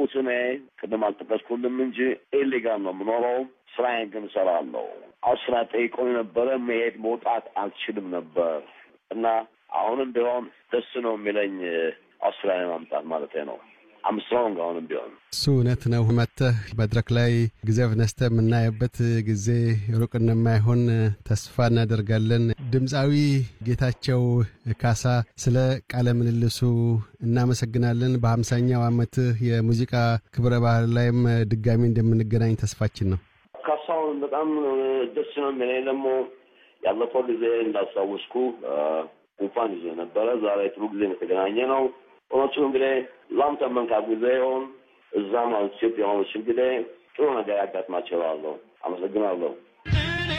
እንዳልኩት እኔ ቅድም አልጠቀስኩልም እንጂ ኢሊጋል ነው የምኖረው። ስራዬን ግን እሰራለሁ። አውስትራሊያ ጠይቆኝ ነበረ። መሄድ መውጣት አልችልም ነበር እና አሁንም ቢሆን ደስ ነው የሚለኝ አውስትራሊያ ማምጣት ማለት ነው። አምስትሮንግ አሁንም ቢሆን እሱ እውነት ነው። መጥተህ መድረክ ላይ ጊዜ ነስተህ የምናየበት ጊዜ ሩቅ እንደማይሆን ተስፋ እናደርጋለን። ድምፃዊ ጌታቸው ካሳ ስለ ቃለ ምልልሱ እናመሰግናለን። በሀምሳኛው ዓመትህ የሙዚቃ ክብረ ባህል ላይም ድጋሚ እንደምንገናኝ ተስፋችን ነው። ካሳሁን በጣም ደስ ነው የሚለኝ ደግሞ ያለፈው ጊዜ እንዳስታወስኩ ጉንፋን ይዞ ነበረ። ዛሬ ጥሩ ጊዜ የተገናኘ ነው። እውነቱ እንግዲህ ላምተ መንካት ጊዜ ይሆን እዛም ኢትዮጵያ ሆኖች እንግዲህ ጥሩ ነገር ያጋጥማቸዋለሁ። አመሰግናለሁ።